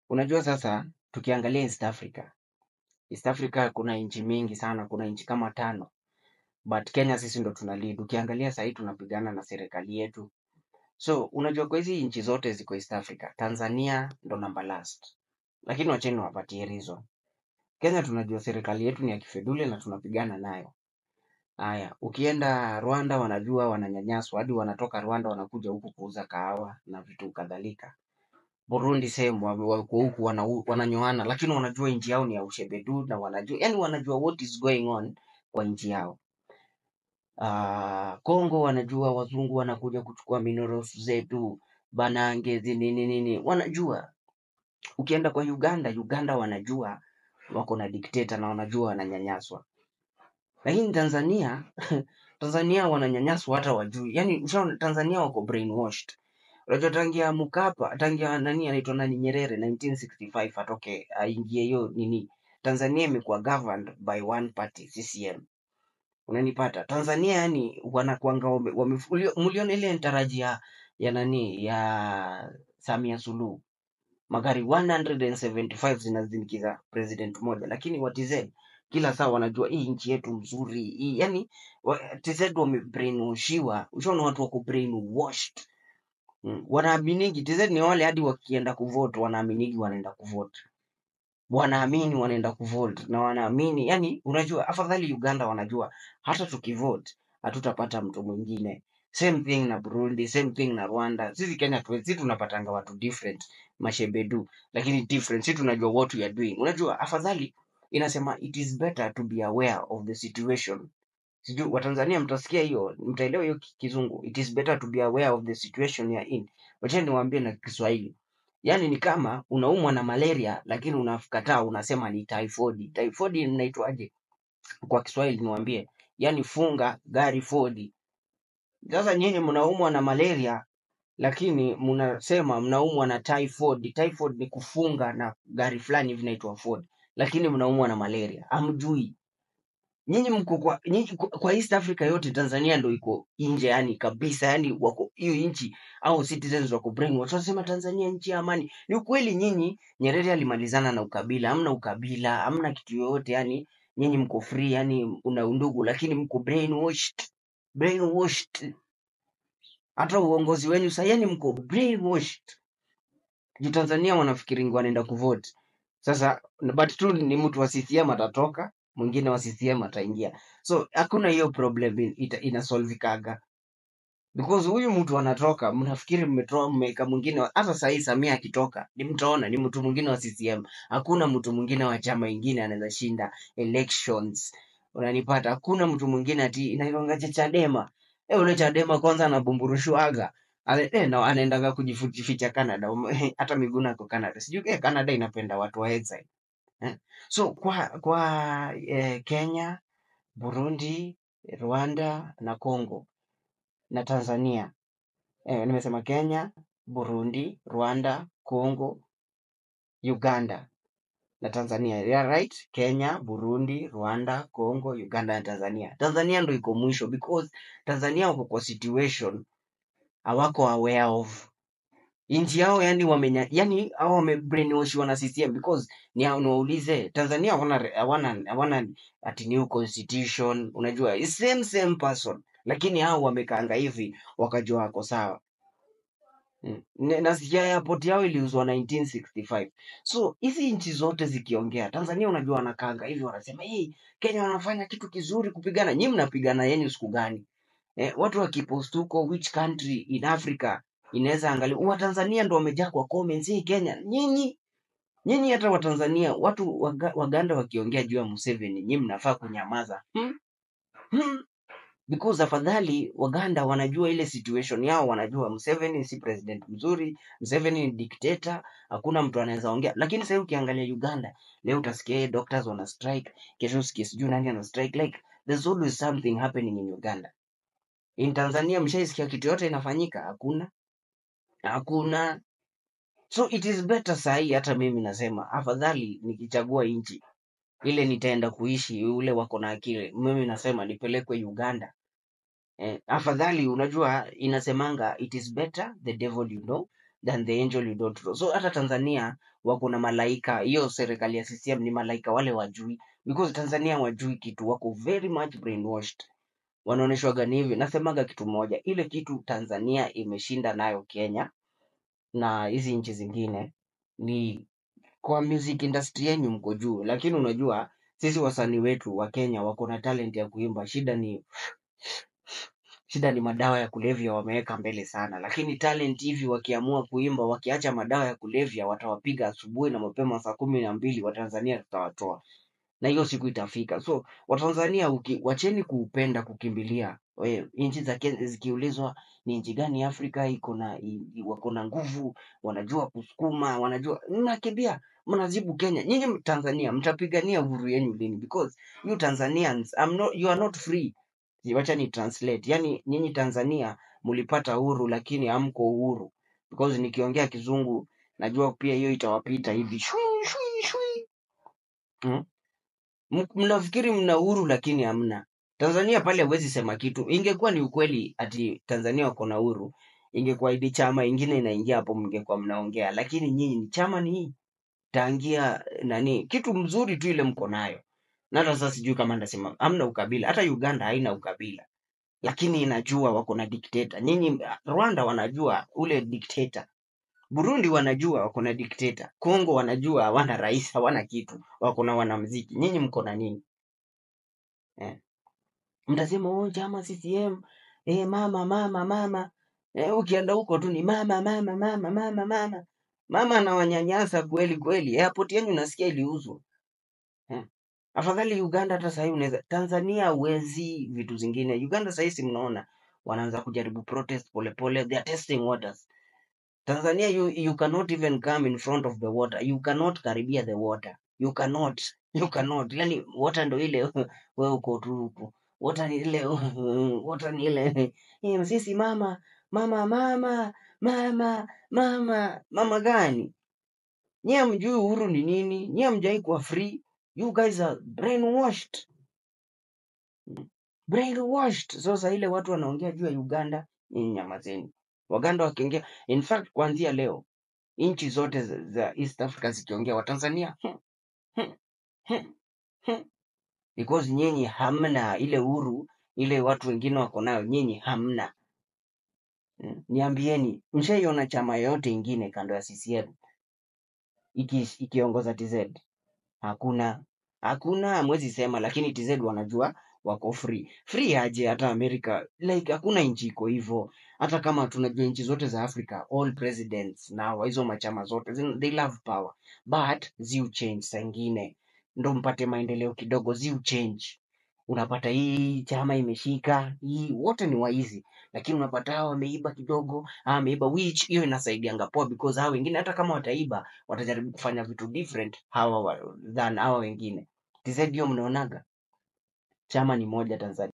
Unajua sasa tukiangalia East Africa. East Africa kuna nchi mingi sana, kuna nchi kama tano. But Kenya sisi ndo tuna lead. Ukiangalia sahii tunapigana na serikali yetu. So unajua kwa hizi nchi zote ziko East Africa, Tanzania ndo number last. Lakini wacheni wapatie reason. Kenya tunajua serikali yetu ni ya kifedule na tunapigana nayo. Haya, ukienda Rwanda wanajua wananyanyaswa, hadi wanatoka Rwanda wanakuja huku kuuza kahawa na vitu kadhalika. Burundi same wa- wako huku wana, wananyoana, lakini wanajua nchi yao ni ya ushebedu na wanajua yani, wanajua what is going on kwa nchi yao. Ah, Kongo wanajua wazungu wanakuja kuchukua minerals zetu, banange zi nini nini, wanajua. Ukienda kwa Uganda, Uganda wanajua wako na dikteta na wanajua wananyanyaswa. Lakini Tanzania Tanzania wananyanyaswa hata wajui. Yaani ushaona Tanzania wako brainwashed. Unajua tangia Mkapa, tangia nani anaitwa nani Nyerere 1965 atoke aingie hiyo nini. Tanzania imekuwa governed by one party CCM. Unanipata? Tanzania yani wanakuanga wame, wame, ulio- mliona ile ntaraji ya, ya nani ya Samia Suluhu magari 175 zinazindikiza president moja, lakini wa TZ kila saa wanajua hii nchi yetu mzuri hii, yani wa- TZ wamebrainwashiwa. Ushaona watu wako brainwashed mm. Wanaaminigi TZ ni wale hadi wakienda kuvote wanaaminigi wanaenda kuvote, wanaamini wanaenda kuvote na wanaamini yani, unajua afadhali Uganda wanajua hata tukivote hatutapata mtu mwingine. Same thing na Burundi, same thing na Rwanda. Sisi Kenya tu, sisi tunapatanga watu different mashebedu, lakini different, sisi tunajua what we are doing. Unajua afadhali inasema it is better to be aware of the situation. Sijui Watanzania mtasikia hiyo, mtaelewa hiyo ki- kizungu. It is better to be aware of the situation you are in. Wacha niwaambie na Kiswahili. Yaani ni kama unaumwa na malaria lakini unakataa unasema ni typhoid. Typhoid inaitwaje kwa Kiswahili niwaambie? Yaani funga gari fodi. Sasa nyinyi mnaumwa na malaria lakini mnasema mnaumwa na typhoid. Typhoid ni kufunga na gari fulani hivi inaitwa Ford, lakini mnaumwa na malaria, hamjui. Nyinyi mko kwa, nyinyi kwa kwa East Africa yote, Tanzania ndo iko nje yani kabisa, yani wako hiyo nchi au citizens wako brainwash, wanasema Tanzania nchi ya amani. Ni ukweli, nyinyi Nyerere alimalizana na ukabila, hamna ukabila, hamna kitu yoyote, yani nyinyi mko free, yani una undugu, lakini mko brainwashed, brainwashed. Hata uongozi wenu sasa, yani mko brainwashed. juu Tanzania wanafikiri wanaenda kuvote. Sasa but tu ni mtu wa CCM atatoka, mwingine wa CCM ataingia, so hakuna hiyo problem in- ita, inasolvikaga because huyu mtu anatoka, mnafikiri mmetoa mmeweka mwingine. wa- Hata sahii Samia akitoka, ni mtaona ni mtu mwingine wa CCM. Hakuna mtu mwingine wa chama ingine anaweza shinda elections, unanipata? Hakuna mtu mwingine ati inailongaje Chadema. E, ule Chadema kwanza anabumburushwaga Ale- eh, na anaendaga kujificha Canada. Ume- Hata Miguna ako Canada, sijui eh, Canada inapenda watu wa exile eh. So kwa kwa eh, Kenya, Burundi, Rwanda na Congo na Tanzania eh, nimesema Kenya, Burundi, Rwanda, Congo, Uganda na Tanzania. Yeah, right? Kenya, Burundi, Rwanda, Congo, Uganda na Tanzania. Tanzania ndo iko mwisho because Tanzania wako kwa situation hawako aware of nchi yao, yani wamenya, yani hao wamebrainwashiwa na CCM because ni hao niwaulize, Tanzania hawana re- hawana hawana ati new constitution, unajua it's same same person, lakini hao wamekaanga hivi wakajua wako sawa. Mm. Ne- Nasikia airport yao iliuzwa 1965. So hizi nchi zote zikiongea, Tanzania unajua wanakaanga hivi wanasema, hey, Kenya wanafanya kitu kizuri kupigana. Nyinyi mnapigana yenu siku gani? Eh, watu wakipost huko which country in Africa inaweza angalia. Watanzania ndo wamejaa kwa comments, hii Kenya. Nyinyi nyinyi hata Watanzania watu waga, Waganda wakiongea juu ya Museveni, nyinyi mnafaa kunyamaza. Hmm? Hmm? because afadhali Waganda wanajua ile situation yao, wanajua Museveni si president mzuri, Museveni ni dictator, hakuna mtu anaweza ongea. Lakini sasa ukiangalia Uganda leo utasikia eh, doctors wana strike, kesho usikie sijui nani ana strike, like there's always something happening in Uganda. In Tanzania mshaisikia kitu yote inafanyika? Hakuna, hakuna. So it is better sahi, hata mimi nasema afadhali nikichagua nchi ile nitaenda kuishi, ule wako na akili, mimi nasema nipelekwe Uganda Eh, afadhali unajua inasemanga it is better the devil you know than the angel you don't know. So hata Tanzania wako na malaika, hiyo serikali ya CCM ni malaika wale wajui, because Tanzania wajui kitu, wako very much brainwashed wanaonyeshwaga ni hivi. Nasemaga kitu moja, ile kitu Tanzania imeshinda nayo Kenya na hizi nchi zingine ni kwa music industry yenyu mko juu, lakini unajua sisi wasanii wetu wa Kenya wako na talent ya kuimba. Shida ni shida ni madawa ya kulevya wameweka mbele sana, lakini talent hivi wakiamua kuimba, wakiacha madawa ya kulevya, watawapiga asubuhi na mapema saa kumi na mbili Watanzania tutawatoa na hiyo siku itafika. So Watanzania uki, wacheni kuupenda kukimbilia we, nchi za Kenya zikiulizwa ni nchi gani Afrika iko na i- i- wako na nguvu, wanajua kusukuma, wanajua mnakimbia, mnazibu Kenya. Nyinyi Tanzania mtapigania uhuru yenu lini? Because you Tanzanians I'm not, you are not free. Wacha ni translate, yani nyinyi Tanzania mlipata uhuru lakini hamko uhuru, because nikiongea kizungu najua pia hiyo itawapita hivi shui shui shui. Mm? M- mnafikiri mna uhuru lakini hamna. Tanzania pale huwezi sema kitu. Ingekuwa ni ukweli ati Tanzania wako na uhuru, ingekuwa idi chama ingine inaingia hapo, mngekuwa mnaongea, lakini nyinyi ni chama ni hii tangia nani, kitu mzuri tu ile mko nayo. Na hata sasa sijui kama ndasema hamna ukabila. Hata Uganda haina ukabila, lakini inajua wako na dikteta. Nyinyi Rwanda wanajua ule dikteta. Burundi wanajua wako na dikteta. Kongo wanajua hawana rais, hawana kitu, wako na wanamuziki. Nyinyi mko na nini eh? mtasema oh, chama CCM eh, mama mama mama eh, ukienda huko tu ni mama mama mama mama mama mama anawanyanyasa kweli kweli. Airport yenu nasikia iliuzwa eh. Afadhali Uganda, hata sahii unaweza Tanzania uwezi vitu zingine. Uganda sahii si mnaona wanaanza kujaribu protest polepole, they are testing waters. Tanzania you, you cannot even come in front of the water, you cannot karibia the water, you cannot, you cannot. Yani water ndo ile wewe uko tu huko, water ni ile water ni ile eh, sisi mama mama mama mama mama mama gani? Nyie hamjui uhuru ni nini? Nyie hamjai kuwa free. You guys are brainwashed, brainwashed. Sasa ile watu wanaongea juu ya Uganda, nyinyi nyamazeni. Waganda wakiongea, in fact kuanzia leo nchi zote za za East Africa zikiongea Watanzania hmm, hmm, hmm, hmm. because nyinyi hamna ile uhuru ile watu wengine wako nayo, nyinyi hamna. Hmm. Niambieni, mshaiona chama yoyote ingine kando ya CCM iki, ikiongoza TZ? Hakuna, hakuna, hamwezi sema, lakini TZ wanajua wako free. Free aje? Hata Amerika like hakuna nchi iko hivyo. Hata kama tunajua nchi zote za Africa, all presidents na wa hizo machama zote zin- they love power, but ziu change saa ingine ndo mpate maendeleo kidogo, ziu change. Unapata hii chama imeshika hii, wote ni waizi, lakini unapata hawa wameiba kidogo, hawa wameiba, which hiyo inasaidianga poa, because hawa wengine hata kama wataiba watajaribu kufanya vitu different hawa wa, than hawa wengine. TZ hiyo mnaonaga chama ni moja Tanzania.